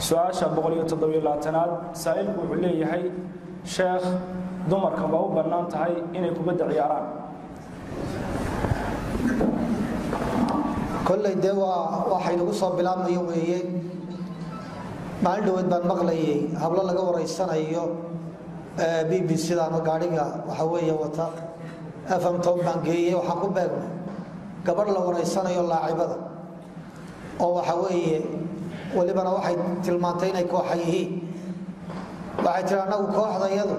su-aasha aad saa'ilku wuxuu leeyahay sheekh dumarka ma u bannaan tahay inay kubadda ciyaaraan kolley dee waa waxaynagu soo bilaabmayo weeye maalin dhaweed baan maqlayay hablo laga waraysanayo b b cdaama gaadhiga waxa weeye wata fm tom baan geeyey waxaan ku beegnay gabadh la waraysanayo laacibada oo waxa weeye welibana waxay tilmaantay inay kooxa yihiin waxay tiri annagu kooxdayadu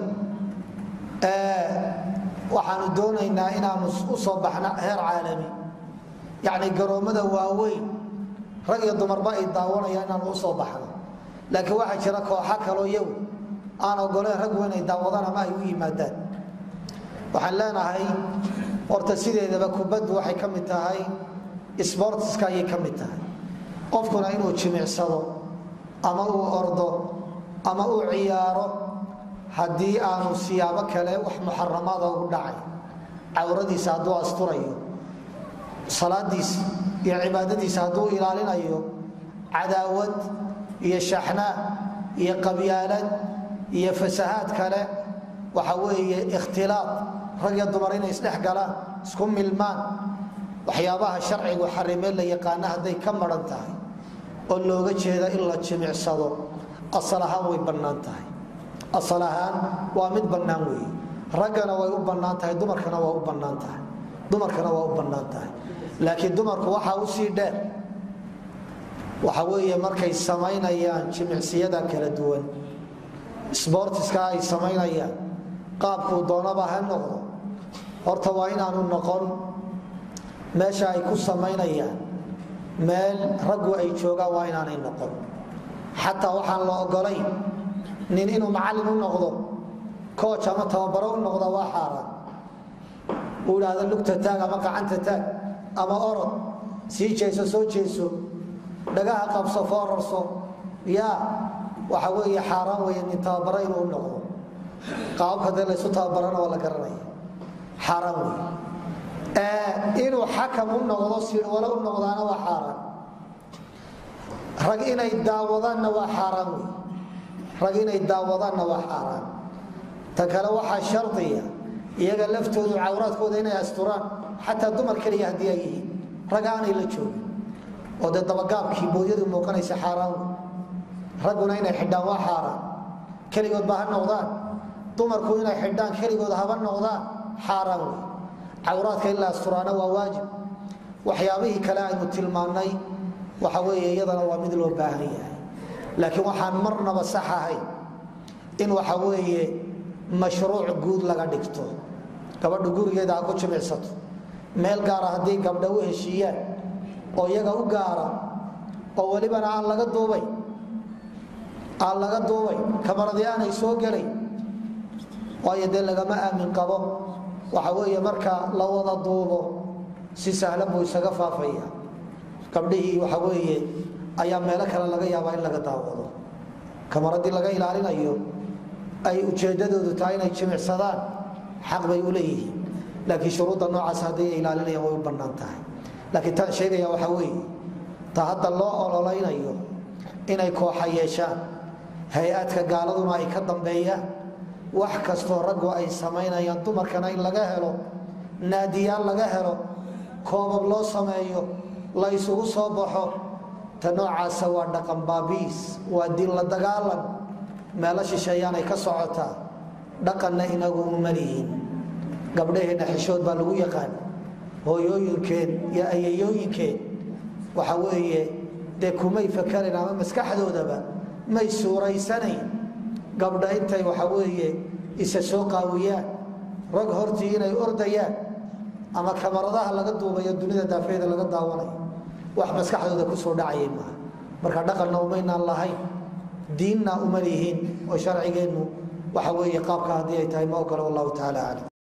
waxaanu doonaynaa inaanu u soo baxna heer caalami yacni garoommada waaweyn rag iyo dumarba ay daawanayaan inaanu u soo baxno laakiin waxaa jira kooxa kaloo iyagu aan ogoleen rag weyn ay daawadaan ama ay u yimaadaan waxaan leenahay horta sideedaba kubaddu waxay ka mid tahay sbortiska ayay ka mid tahay qofkuna inuu jimicsado ama uu ordo ama uu ciyaaro haddii aanu siyaabo kale wax muxaramaada ugu dhacay cawradiisa hadduu asturayo salaadiisa iyo cibaadadiisa hadduu ilaalinayo cadaawad iyo shaxnaa iyo qabyaalad iyo fasahaad kale waxa weeye ikhtilaaq rag iyo dumar inay isdhex galaan isku milmaan waxyaabaha sharcigu xarimee la yaqaana hadday ka maran tahay oo looga jeeda in la jimicsado asal ahaan way bannaan tahay asal ahaan waa mid bannaan weeye raggana way u bannaan tahay dumarkana waa u bannaan tahay dumarkana waa u bannaan tahay laakiin dumarku waxaa usii dheer waxa weeye markay samaynayaan jimicsiyada kala duwan sbortiska ay samaynayaan qaabkuu doonaba ha noqdo horta waa inaanu noqon meesha ay ku samaynayaan meel raggu ay joogaan waa inaanay noqon xataa waxaan la ogolay nin inuu macallin u noqdo cooj ama tababaro u noqda waa xaaraan uu idhaahdo lugta taag ama gacanta taag ama orod sii jeeso soo jeeso dhagaha qabso foorarso yaa waxa weeye xaaraan weeye nin tababaro inuu noqdo qaababka dee laysu tababarana waa la garanaya xaaraan wey inuu xakam u noqdo siwale u noqdaana waa xaaraan rag inay daawadaanna waa xaaraan wey rag inay daawadaanna waa xaaraan ta kale waxaa shardiya iyaga laftoodu cawraadkooda inay asturaan xataa dumar keliya haddii ay yihiin rag aanay la joogin oo dee dabagaabkii boodyadu muuqanaysa xaaraan wey ragguna inay xidhaan waa xaaraan keligoodba ha noqdaan dumarku inay xidhaan keligood haba noqdaan xaaraan wey cawraadka in la asturaana waa waajib waxyaabihii kale aynu tilmaannay waxa weeye iyadana waa mid loo baahan yahay laakiin waxaan marnaba sax ahayn in waxa weeye mashruuc guud laga dhigto gabadhu gurigeeda ha ku jimicsato meel gaara haddii gabdha u heshiiyaan oo iyaga u gaara oo welibana aan laga duubay aan laga duubay kamaradii aanay soo gelay waayo dee lagama aamin qabo waxa weeye marka la wada duubo si sahlan buu isaga faafaya gabdhihii waxa weeye ayaa meelo kale laga yaabaa in laga daawado kamaradii laga ilaalinayo ay ujeedadoodu tahay inay jimicsadaan xaq bay u leeyihiin laakiin shuruudda noocaas hadday ilaalinayaan way u bannaan tahay laakiin taan sheegaya waxa weeye ta hadda loo ololaynayo inay kooxa yeeshaan hay-adka gaaladuna ay ka dambeeyaan wax kastoo raggu ay samaynayaan dumarkana in laga helo naadiyaan laga helo koobab loo sameeyo la ysugu soo baxo ta noocaasa waa dhaqan baabiis waa diin la dagaalan meelo shisheeyaanay ka socotaa dhaqanna inagu uma lihiin gabdhaheenna xishood baa lagu yaqaan hooyooyinkeen iyo ayayooyinkeen waxa weeye dee kumay fakarayn ama maskaxdoodaba may suuraysanayn gabdha intay waxa weeye isa soo qaawiyaan rag hortii inay ordayaan ama kamaradaha laga duubayo dunida daafeeda laga daawanayo wax maskaxdooda ku soo dhacayay maaha marka dhaqanna umaynaan lahayn diinna uma lihiin oo sharcigeennu waxa weeye qaabka haddii ay tahay ma ogolo wallahu tacaala aclam